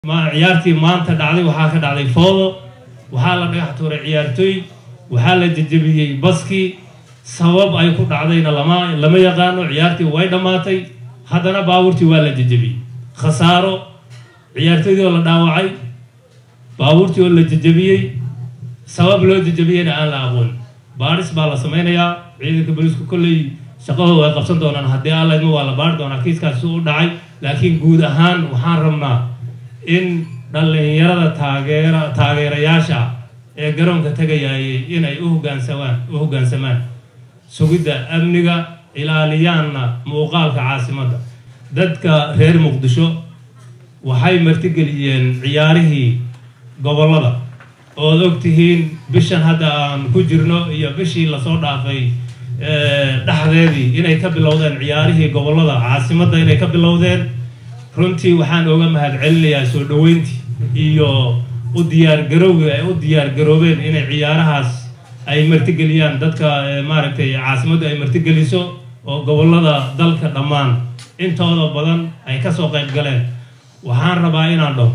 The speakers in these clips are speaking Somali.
ciyaartii maanta dhacday waxaa ka dhacday foodo waxaa la dhagax tuuray ciyaartooy waxaa la jejebiyey baskii sabab ay ku dhacdayna lama lama yaqaano ciyaartii way dhammaatay haddana baabuurtii waa la jejebiyey khasaaro ciyaartooydii oo la dhaawacay baabuurtii oo la jejebiyey sabab loo jejebiyeyna aan la aqoon baadhis baa la sameynayaa ciidanka booliisku kolley shaqadooda ay qabsan doonaan haddii alla idmo waa la baari doonaa kiiskaasi u dhacay laakiin guud ahaan waxaan rabnaa in dhallinyarada taageera taageerayaasha ee garoonka tegayayay inay u hogaansamaan u hoggaansamaan sugidda amniga ilaaliyaanna muuqaalka caasimadda dadka reer muqdisho waxay martigeliyeen ciyaarihii gobollada ood og tihiin bishan hadda aan ku jirno iyo bishii lasoo dhaafay dhexdeedii inay ka bilowdeen ciyaarihii gobollada caasimadda inay ka bilowdeen runtii waxaan oga mahad celinayaa soo dhoweyntii iyo u diyaargarowgii ay u diyaargaroobeen inay ciyaarahaas ay martigeliyaan dadka maaragtay caasimaddu ay martigeliso oo gobollada dalka dhammaan intooda badan ay kasoo qayb galeen waxaan rabaa inaan dhaho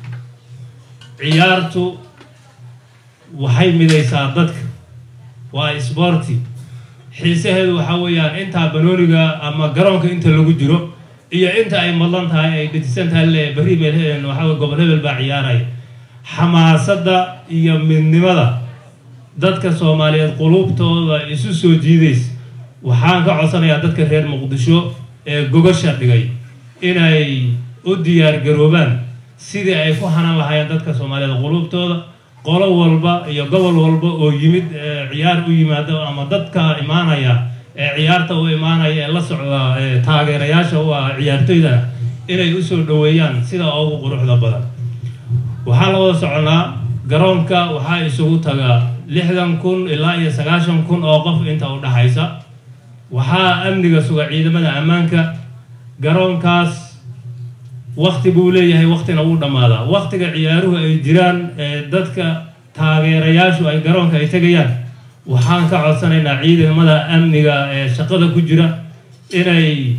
ciyaartu waxay midaysaa dadka waa isboorti xiisaheedu waxaa weeyaan intaa banooniga ama garoonka inta lagu jiro iyo inta ay madlan tahay ay dhetisan tahay le berri meel waxaa wey gobol hebel baa ciyaaraya xamaasadda iyo midnimada dadka soomaaliyeed qulubtooda isu soo jiidaysa waxaan ka codsanayaa dadka reer muqdisho ee gogasha dhigay inay u diyaargaroobaan sidii ay ku hanan lahaayeen dadka soomaaliyeed qulubtooda qolo walba iyo gobol walba oo yimid ciyaar u yimaado ama dadka imaanaya ee ciyaarta u imaanaya ee la socda taageerayaasha u ah ciyaartoydana inay usoo dhoweeyaan sida ugu quruxda badan waxaa la wada soconaa garoonka waxaa isugu taga lixdan kun ilaa iyo sagaashan kun oo qof inta u dhaxaysa waxaa amniga suga ciidamada ammaanka garoonkaas wakti buu leeyahay waktina wuu dhammaadaa waktiga ciyaaruhu ay jiraan ee dadka taageerayaashu ay garoonka ay tegayaan waxaan ka codsanaynaa ciidamada amniga ee shaqada ku jira inay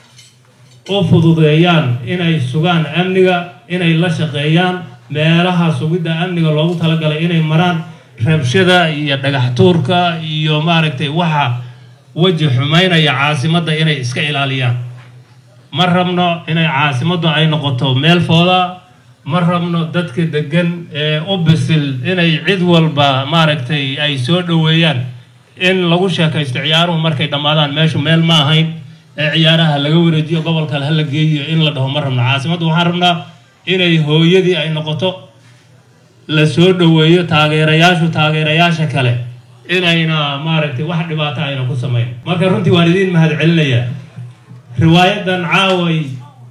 u fududeeyaan inay sugaan amniga inay la shaqeeyaan meelaha sugidda amniga loogu talagalay inay maraan rabshada iyo dhagax tuurka iyo maaragtay waxa weji xumaynaya caasimadda inay iska ilaaliyaan ma rabno inay caasimaddu ay noqoto meel fooda ma rabno dadka degan ee u bisil inay cid walba maaragtay ay soo dhoweeyaan in lagu sheekaysto ciyaaruhu markay dhammaadaan meeshu meel ma ahayn ee ciyaaraha laga wareejiyo gobolkale hala geeyiyo in la dhaho ma rabno caasimaddu waxaan rabnaa inay hooyadii ay noqoto la soo dhoweeyo taageerayaashu taageerayaasha kale inayna maaragtay wax dhibaato ayna ku samayn marka runtii waan idiin mahad celinayaa riwaayadan caaway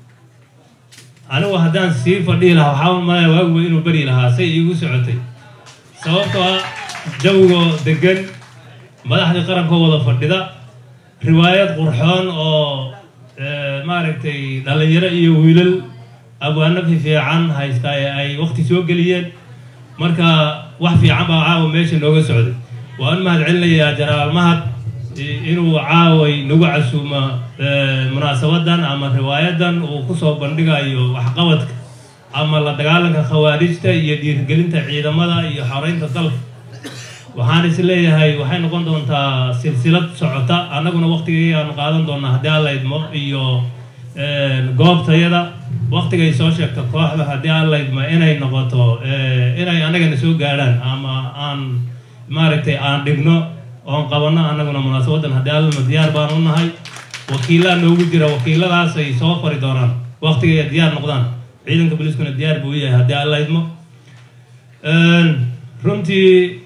anigu haddaan sii fadhihi lahaa waxaa malaya waaguba inuu beri lahaa say iigu socotay sababtoo ah jawigoo degan madaxdii qarankoo wada fadhida riwaayad qurxoon oo maaragtay dhalinyaro iyo wiilal abwaano fiican haysta ee ay waqti soo geliyeen marka wax fiican baa caawa meesha nooga socday waan mahad celinayaa janaal mahad inuu caaway nagu casuuma munaasabadan ama riwaayadan uu kusoo bandhigayo waxqabadka ama la dagaalanka khawaarijta iyo dhiirgelinta ciidamada iyo xoreynta dalka waxaan is leeyahay waxay noqon doontaa silsilad socota annaguna waqtigii aanu qaadan doonaa haddii alla idmo iyo goobtayada waqtigay soo sheegto kooxda haddii alla idmo inay noqoto inay annagana soo gaadhaan ama aan maaragtay aan dhigno oon qabanno annaguna munaasabadan haddii allama diyaar baan u nahay wakiillaa noogu jira wakiiladaasay soo fari doonaan waqtigay diyaar noqdaan ciidanka boliiskuna diyaar buu yahay haddii alla idmo runtii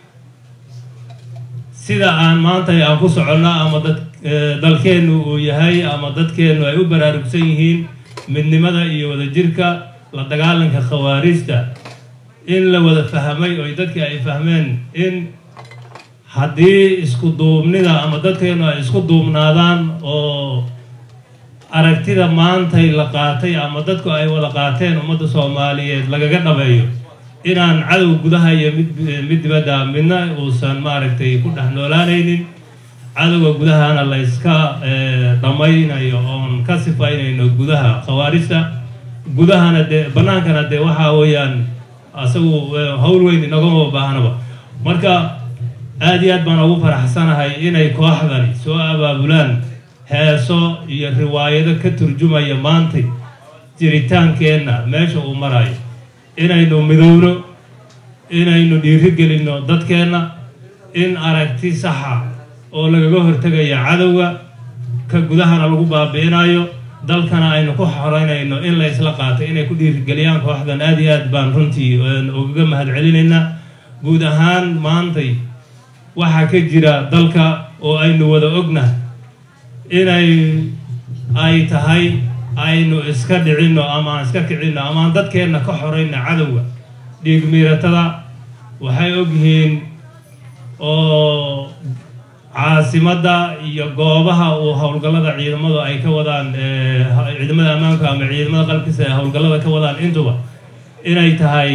sida aan maanta aan ku soconno ama dad dalkeennu uu yahay ama dadkeennu ay u baraarugsan yihiin midnimada iyo wadajirka la dagaalanka khawaarijta in la wada fahmay oo dadkii ay fahmeen in haddii isku duubnida ama dadkeennu ay isku duubnaadaan oo aragtida maantay la qaatay ama dadku ay wada qaateen ummadda soomaaliyeed lagaga dhabeeyo inaan cadow gudaha iyo mid mid dibadda midna uusan maaragtay ku dhex noolaanaynin cadowga gudahana la yska dhammaynayo oon ka sifaynayno gudaha khawaarijta gudahana dee bannaankana dee waxaa weeyaan asagu hawl weyn inagama baahnaba marka aada iyo aad baan ugu faraxsanahay inay kooxdani soo abaabulaan heeso iyo riwaayado ka turjumaya maantay jiritaankeenna meesha uu marayo inaynu midowno inaynu dhiirigelinno dadkeenna in aragti saxa oo lagaga hortegaya cadowga ka gudahana lagu baabi'inayo dalkana aynu ku xoreynayno in la isla qaatay inay ku dhiirigeliyaan kooxdan aada iyo aad baan runtii ugaga mahad celinaynaa guud ahaan maantay waxaa ka jira dalka oo aynu wada ognahay inay ay tahay aynu iska dhicinno ama aan iska kicinno ama aan dadkeenna ka xorayno cadowga dhiig miiratada waxay ogyihiin oo caasimadda iyo goobaha uu howlgallada ciidamadu ay ka wadaan ciidamada ammaanka ama ciidamada qalbkiisa ay howlgallada ka wadaan intuba inay tahay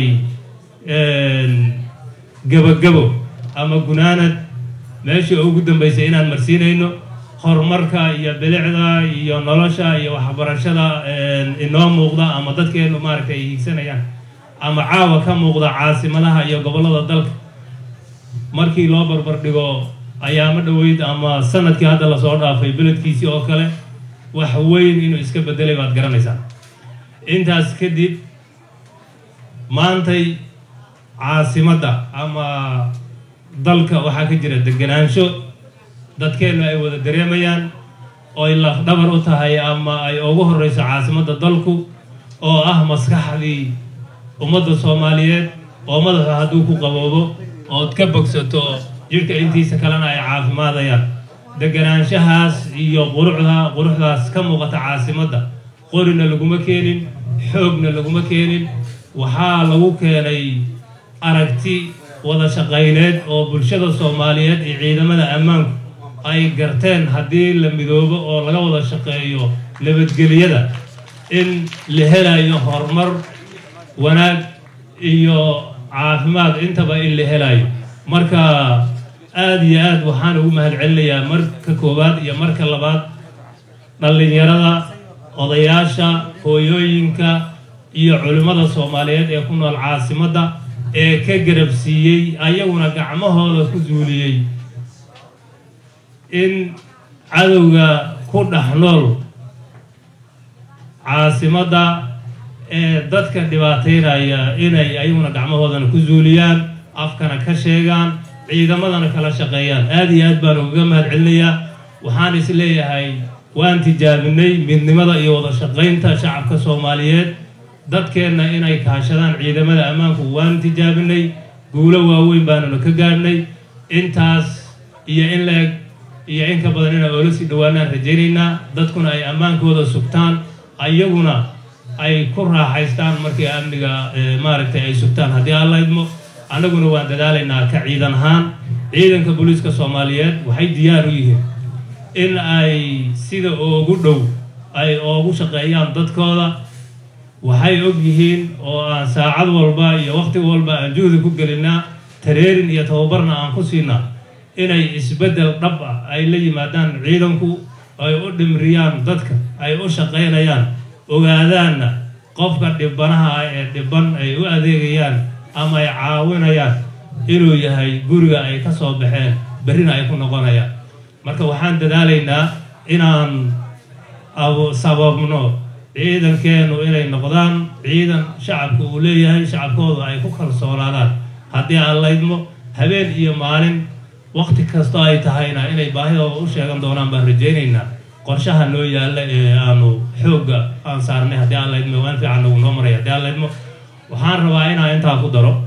gebagabo ama gunaanad meeshii ugu dambaysay inaan marsiinayno horumarka iyo bilicda iyo nolosha iyo waxbarashada inoo muuqda ama dadkeenu maaragtay ay hiigsanayaan ama caawa ka muuqda caasimadaha iyo gobollada dalka markii loo barbar dhigo ayaamo dhoweyd ama sanadkii hadda lasoo dhaafay beledkiisii oo kale wax weyn inuu iska bedelay baad garanaysaa intaas kadib maantay caasimadda ama dalka waxaa ka jira deganaansho dadkeennu ay wada dareemayaan ooy lafdhabar u tahay ama ay ugu horreyso caasimadda dalku oo ah maskaxdii ummadda soomaaliyeed oo madaxu hadduu ku qaboobo ood ka bogsato jidhka intiisa kalena ay caafimaadayaan deganaanshahaas iyo quruxda quruxdaas ka muuqata caasimadda qorina laguma keenin xoogna laguma keenin waxaa lagu keenay aragti wada shaqayneed oo bulshada soomaaliyeed iyo ciidamada ammaanku ay garteen haddii la midoobo oo laga wada shaqeeyo nabadgeliyada in la helayo horumar wanaag iyo caafimaad intaba in la helayo marka aada iyo aad waxaan ugu mahad celinayaa marka koowaad iyo marka labaad dhallinyarada odayaasha hooyooyinka iyo culimmada soomaaliyeed ee ku nool caasimadda ee ka garabsiiyey ayaguna gacmahooda ku zuuliyey in cadowga ku dhex nool caasimadda ee dadka dhibaateynaya inay ayaguna gacmahoodana ku zuuliyaan afkana ka sheegaan ciidamadana kala shaqeeyaan aada iyo aad baan ugaga mahad celinayaa waxaan is leeyahay waan tijaabinay midnimada iyo wada shaqaynta shacabka soomaaliyeed dadkeenna inay kaashadaan ciidamada ammaanku waan tijaabinay guulo waaweyn baanuna ka gaadhnay intaas iyo in la-eg iyo in ka badan inaan oola sii dhawaanaan rajaynaynaa dadkuna ay ammaankooda sugtaan ayaguna ay ku raaxaystaan markii amniga maaragtay ay sugtaan haddii aan la idmo annaguna waan dadaalaynaa ka ciidan ahaan ciidanka booliiska soomaaliyeed waxay diyaar u yihiin in ay sida ugu dhow ay oogu shaqeeyaan dadkooda waxay og yihiin oo aan saacad walba iyo waqti walba aan juhdi ku gelinaa tareerin iyo tababarna aan ku siinaa inay isbeddel dhab ah ay la yimaadaan ciidanku ay u dhimriyaan dadka ay u shaqaynayaan ogaadaanna qofka dhibanaha ah ee dhiban ay u adeegayaan ama ay caawinayaan inuu yahay guriga ay ka soo baxeen berrina ay ku noqonayaan marka waxaan dadaalaynaa inaan sababno ciidankeennu inay noqdaan ciidan shacabka uu leeyahay shacabkooda ay ku kalsoonaadaan haddii aan laydmo habeen iyo maalin waqti kastoo ay tahayna inay baahidooda u sheegan doonaan baan rajaynaynaa qorshaha noo yaalla ee aanu xoogga aan saarnay haddii aan laydmo waan fiican nagu noo maray haddii aan laydmo waxaan rabaa inaan intaa ku daro